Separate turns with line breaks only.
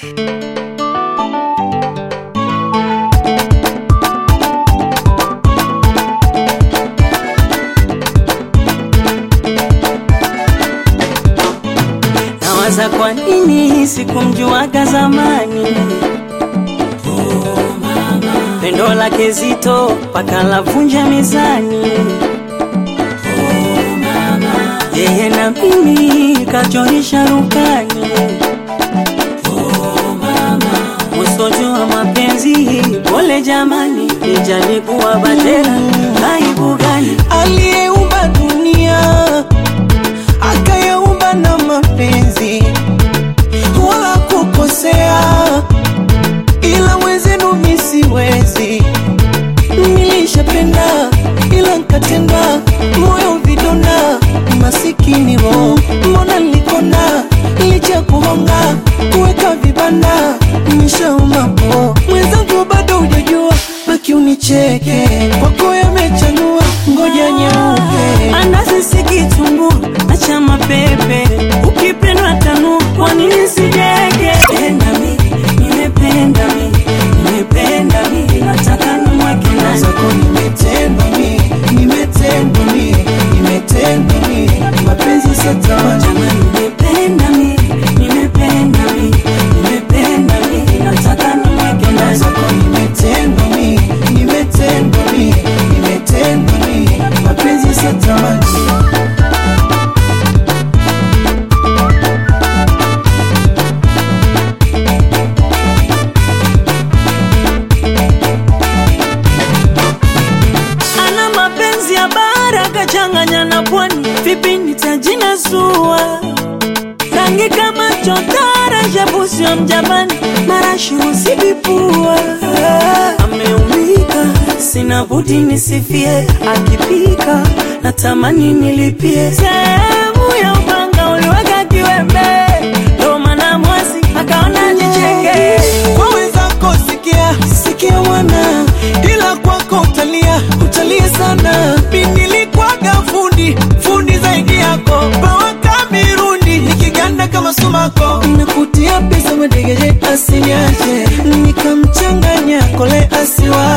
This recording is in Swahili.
Nawaza kwa nini sikumjuaga zamani. Pendo lake zito paka lavunja mezani. Yeye na mimi kachorisha rukani. Usojua mapenzi pole jamani, nijali kuwa batera aibu gani?
aliyeumba dunia akayaumba na mapenzi wala kukosea, ila wenzenu mi siwezi. Nilishapenda ila nkatenda, moyo vidonda, masikini roho, mbona nilikona licha kuhonga kuweka vibanda, nishauma po mwenzangu, bado hujajua baki unicheke, kwako yamechanua, ngoja nyeupe
Andazi si kitunguu na chama pepe, ukipendwa tanu, kwa nini sijege? Penda mi, nimependa mi, nimependa mi, nataka nimweke ndani.
zako nimetendwa mi, nimetendwa mi, nimetendwa mi, mapenzi satamani
Jamani, nimependa mi, nimependa mi, nimependa mi, nataka nimweke ndani.
zako nimetendwa mi, nimetendwa mi, nimetendwa mi, mapenzi satamani
Ana mapenzi ya bara kachanganya na pwani, vipi nitajinasua? Rangi kama chotara, shabusio mjapani, marashi usivipua. Ameumika, sina budi nisifie, akipika natamani nilipie. Sehemu ya upanga uliweka kiwembe, ndo maana mwasi akaona nicheke.
kwa wenzako sikia sikia wana ila kwako utalia utalia sana mi nilikwaga fundi fundi zaidi yako pawaka mirundi nikiganda kama sumako nakutia pesa madegeje asiniache nikamchanganya kole asiwa